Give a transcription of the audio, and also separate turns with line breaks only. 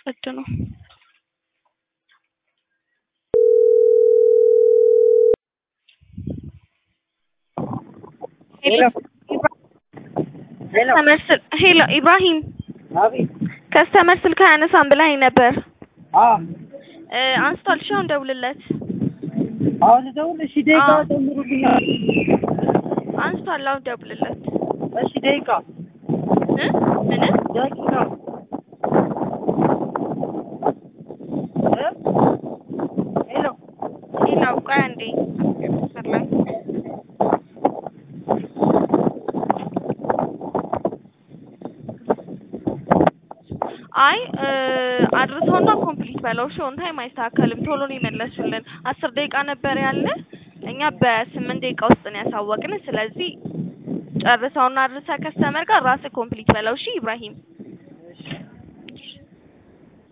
ጸድ ነው።
ሄሎ ሄሎ
ከስተመር ሄሎ ኢብራሂም
አቤት
ከስተመር ስልክ አያነሳም ብለኸኝ ነበር።
አ
እ አንስቷል። እሺ አሁን ደውልለት።
አሁን ደውል። እሺ ደቂቃ
አዎ።
ጨምሩልኛል።
አንስቷል። አሁን ደውልለት።
እሺ ደቂቃ
እ ምን
ደቂቃ እ ሄሎ
ሄሎ ቆይ አንዴ መስመር ላይ አይ እ አድርሰውና ኮምፕሊት በለው። እሺ ኦን ታይም አይስተካከልም። ቶሎ ነው የመለሱልን። አስር ደቂቃ ነበር ያለ እኛ በስምንት ደቂቃ ውስጥ ነው ያሳወቅን። ስለዚህ ጨርሰውና አድርሰህ ከስተመር ጋር ራስህ ኮምፕሊት በለው። እሺ ኢብራሂም